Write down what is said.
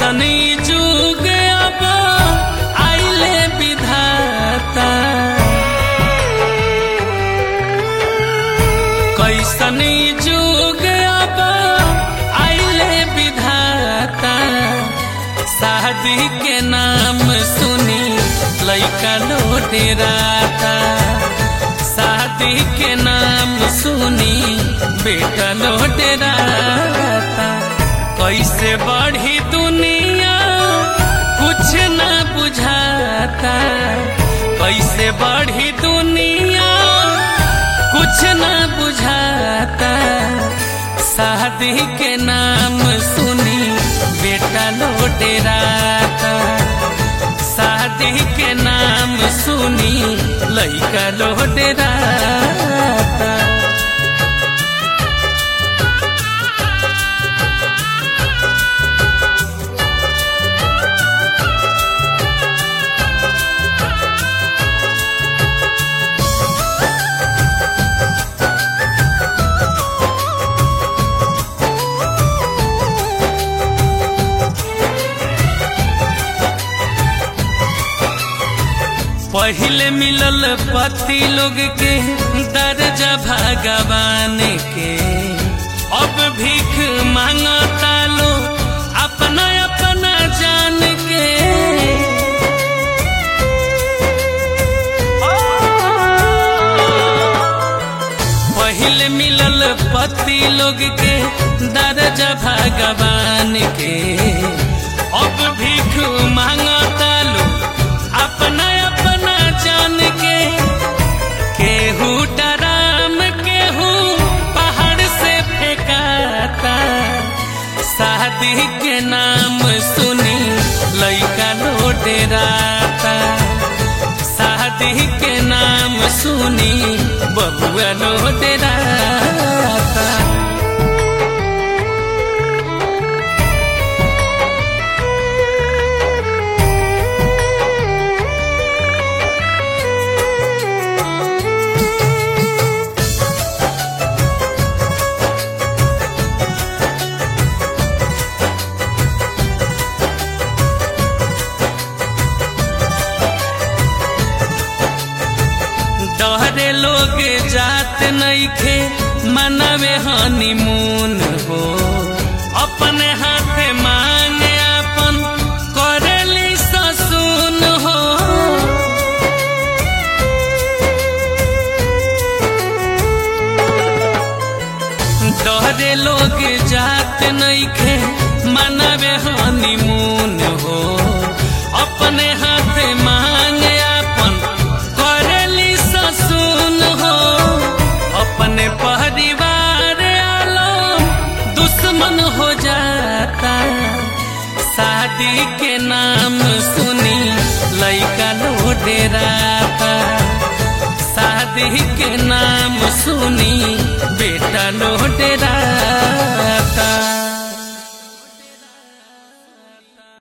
कैसनी जुग अब आइले विधाता कैसनी जुग अब आइले विधाता शादी के नाम सुनी लैका लोटेराता शादी के नाम सुनी बेटा लोटेराता कैसे बढ़ी दुनिया कुछ न बुझाता कैसे बढ़ी दुनिया कुछ न बुझाता शादी के नाम सुनी बेटा लोटेराता शादी के नाम सुनी लैका लोटेराता पहले मिलल पति लोग के दर्जा भगवान के अब भीख मांगता लो अपना अपना जान के पहले मिलल पति लोग के दर्जा भगवान के अब भीख मांगता लो अपना अपना जान के केहू डराम केहू पहाड़ से फेंकाता शादी के नाम सुनी लैका लोटेराता शादी के नाम सुनी बबुआ लोटेराता डरे लोग जात नईखे मनवे हनीमून हो अपने हाथे मांगे अपन करेली ससुन हो डरे लोग जात नईखे मनवे हनीमून हो अपने हाथे मांगे अपन करेली ससुन हो अपने परिवार आलम दुश्मन हो जाता शादी के नाम सुनी लैका लोडेराता शादी के नाम सुनी बेटा लोडेरा